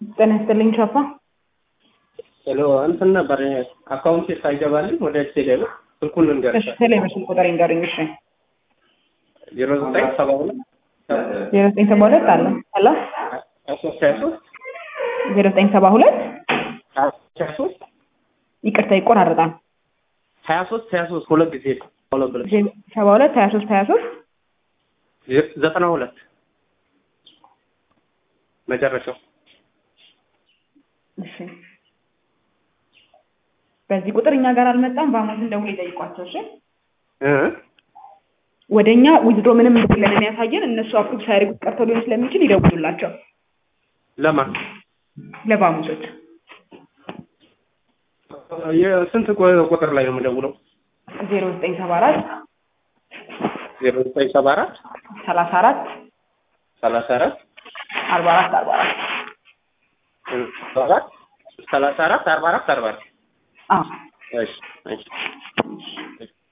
ጤና ይስጥልኝ ቻፓ። ሄሎ እንትን ነበር አካውንት ሳይገባልኝ ወደ ቴሌ ብር ስልኩን ልንገርሽ እሺ ቴሌ በስልክ ቁጥር ይንገሩኝ። እሺ ዜሮ ዘጠኝ ሰባ ሁለት ዜሮ ዘጠኝ ሰባ ሁለት አለ አለ ሀያ ሶስት ሀያ ሶስት ዜሮ ዘጠኝ ሰባ ሁለት ሀያ ሶስት ይቅርታ ይቆራረጣል። ሀያ ሶስት ሀያ ሶስት ሁለት ጊዜ ሁለት ብለሽ ሰባ ሁለት ሀያ ሶስት ሀያ ሶስት ዘጠና ሁለት መጨረሻው እሺ በዚህ ቁጥር እኛ ጋር አልመጣም። በአሞትን ደውሎ ይጠይቋቸው። እሺ እ ወደ እኛ ዊዝድሮ ምንም እንደሌለን የሚያሳየን እነሱ አፕሩቭ ሳያደርጉት ቀርተው ሊሆን ስለሚችል ይደውሉላቸው ለማን ለባሙሶች የስንት ቁ- ቁጥር ላይ ነው የምደውለው? ዜሮ ዘጠኝ ሰባ አራት ዜሮ ዘጠኝ ሰባ አራት ሰላሳ አራት ሰላሳ አራት አርባ አራት አርባ አራት ሰባ አራት ሰላሳ አራት አርባ አራት አርባ አራት አዎ እሺ እሺ